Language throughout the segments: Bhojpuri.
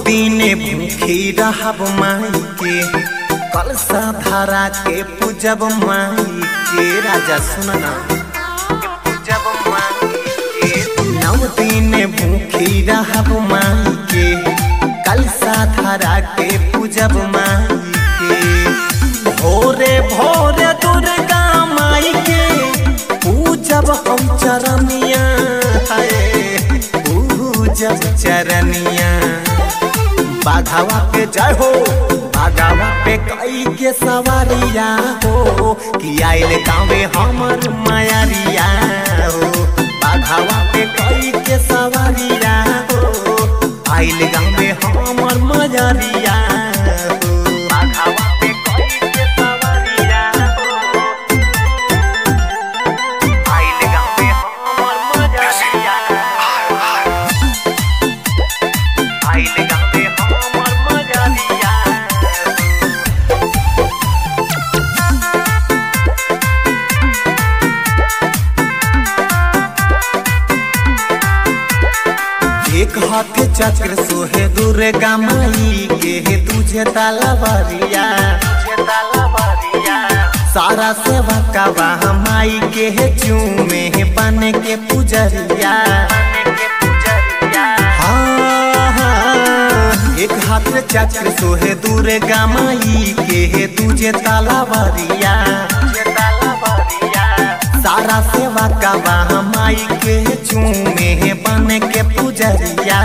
दिन भूखी रहब माई के कलसा धारा के पूजब माई के राजा सुनना पूजब माई के नौ दिन भूखी रहब माई के कलसा धारा के पूजब माई के भोरे भोरे दुर्गा माई के पूजब हम चरनिया है पूजब चरनिया बाघावा पे जय हो बाघावा पे कई के सवारिया हो कि आइल गावे हमर मायारिया हो बाघावा पे कई के सवारिया हो आइल गावे हमर मायारिया हो बाघावा पे कई के सवारिया हो आइल गावे हमर मायारिया आइल गावे हमर मजरिया एक हाथ चक्र सोहे दुर्गा माई के हे तुझे तालावरिया तुझे तालावरिया सारा सेवा का वाह माई के हे चूमे हे बन के पुजरिया हाँ, हाँ, एक हाथ चक्र सोहे दुर्गा माई के हे तुझे तालावरिया तुझे तालावरिया सारा सेवा का वाह माई के चूमे हे बन के पुजरिया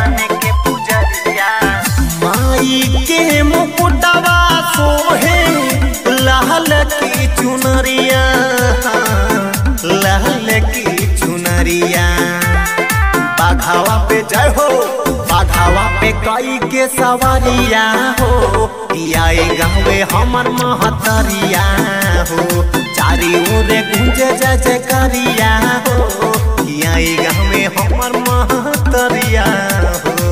माई के मुकुटवा सोहे लाल की चुनरिया लाल की चुनरिया बाघावा पे जय हो बाघावा पे कई के सवारिया हो आए गावे हमर महतरिया हो चारी ओरे गुंजे जय जय करिया हो आए गावे हमर महतरिया हो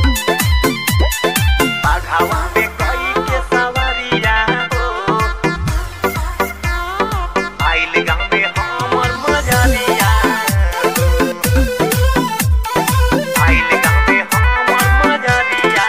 बाघावा पे कई के सवारिया हो आइल गावे हमर मजलिया आइल गावे हमर मजलिया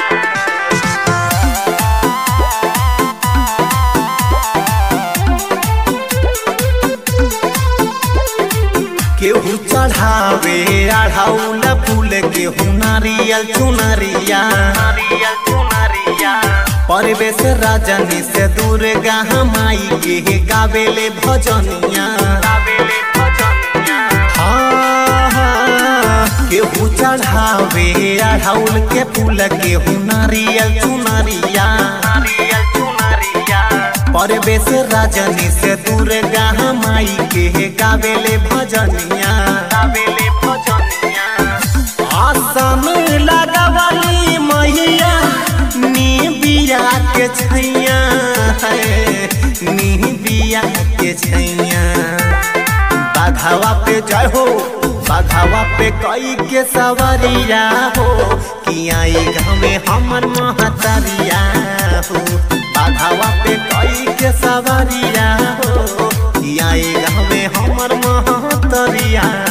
केहू चढ़ावे अढ़ाउल फूल केहू नारियल चुनरिया नारियल चुनरिया परवेश राजनी से दुर्गा माई के गावेले भजनिया गावेले भजनिया हाँ, हाँ, केहू चढ़ावे अढ़ाउल के फूल केहू नारियल चुनरिया नारियल चुनरिया परवेश राजनी से दुर्गा माई के गावेले भजनिया गावेले भजनिया आसन लगावली मैया नी बिया के छैया है नी बिया के छैया बाघावा पे जय हो बाघावा पे कई के सवारिया हो कि आई गावे हमर महतरिया हो बाघावा पे कई के सवारिया हो कि आई गावे हमर महतरिया